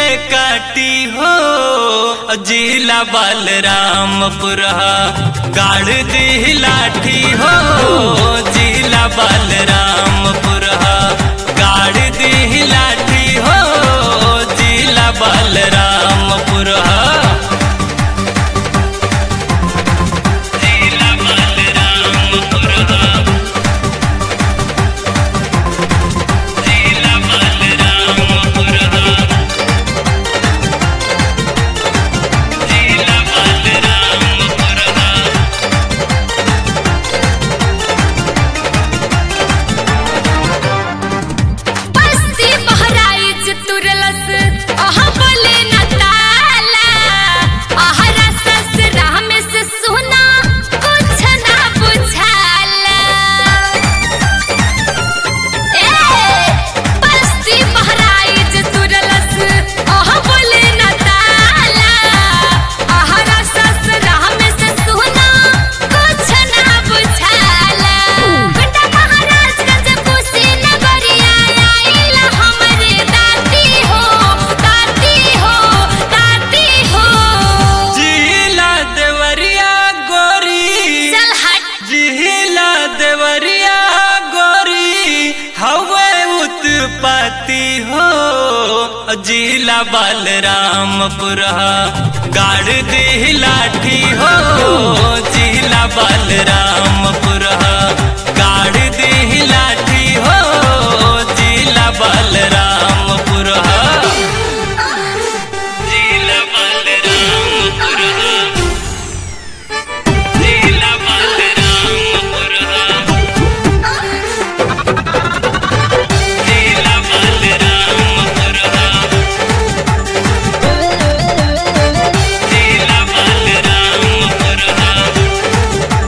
काटी हो जिला बलरामपुर गाड़ दी लाठी हो जिला बलरामपुर गाड़ दी लाठी हो जिला बलरामपुर जिला बलरामपुर जिला बलरामपुर जिला बलरामपुर बस्ती बहराइच तुरलस अह बोले न ताला आहरा ससुरा में से सुना कुछ ना बुझाला ए बस्ती बहराइच तुरलस अह बोले न ताला आहरा ससुरा में से सुना कुछ ना बुझाला बेटा महाराजगंज कुशी नगरिया आइला हमरे दाती हो दाती हो दाती हो जिला देवरिया गोरी चल हट जिला देवरिया गोरी हवे उत्पत्ति हो जिला बलरामपुर गाड़ दी लाठी हो जिला बलरामपुर गाड़ दी लाठी हो जिला बलरामपुर जिला बलरामपुर जिला बलरामपुर जिला बलरामपुर जिला बलरामपुर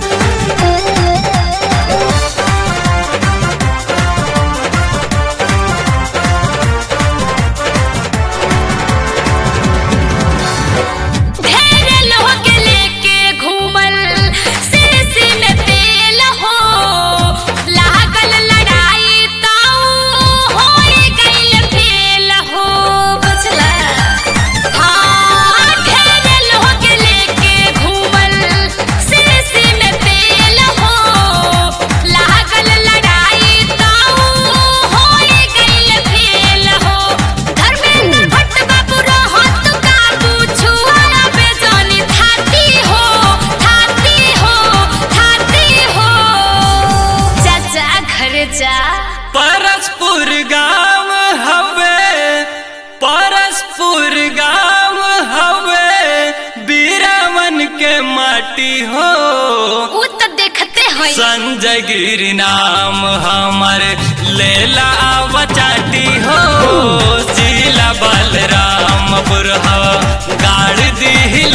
ढेर लोग लेके घूमल शीशी में तेल हो लागल लड़ाई ताऊ होए गइल फेल हो बुझला हाँ ढेर लोग लेके घूमल शीशी में तेल हो लागल लड़ाई ताऊ होए गइल फेल हो धर्मेंद्र भट्ट बाबू रहत काबू छुआरा बेजानी थाती हो थाती हो थाती हो चाचा घर जा परसपुर गांव हवे परसपुर गांव हवे बीरावन के माटी हो उ त देखते हैं संजय गिरी नाम हमर लेला बचाटी हो जिला बलरामपुर गाड़ दी